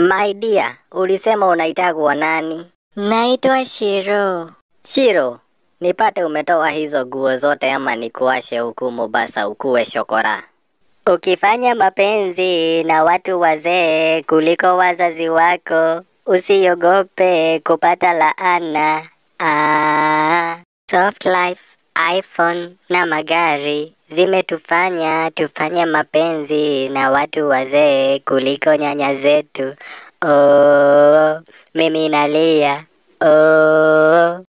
My dear, ulisema unaitagwa nani? Naitwa Shiro. Shiro, nipate umetoa hizo nguo zote ama nikuashe huku Mombasa ukuwe shokora. Ukifanya mapenzi na watu wazee kuliko wazazi wako, usiogope kupata laana. Ah, soft life, iPhone na magari zimetufanya tufanye mapenzi na watu wazee kuliko nyanya zetu. Oh, mimi nalia. Oh.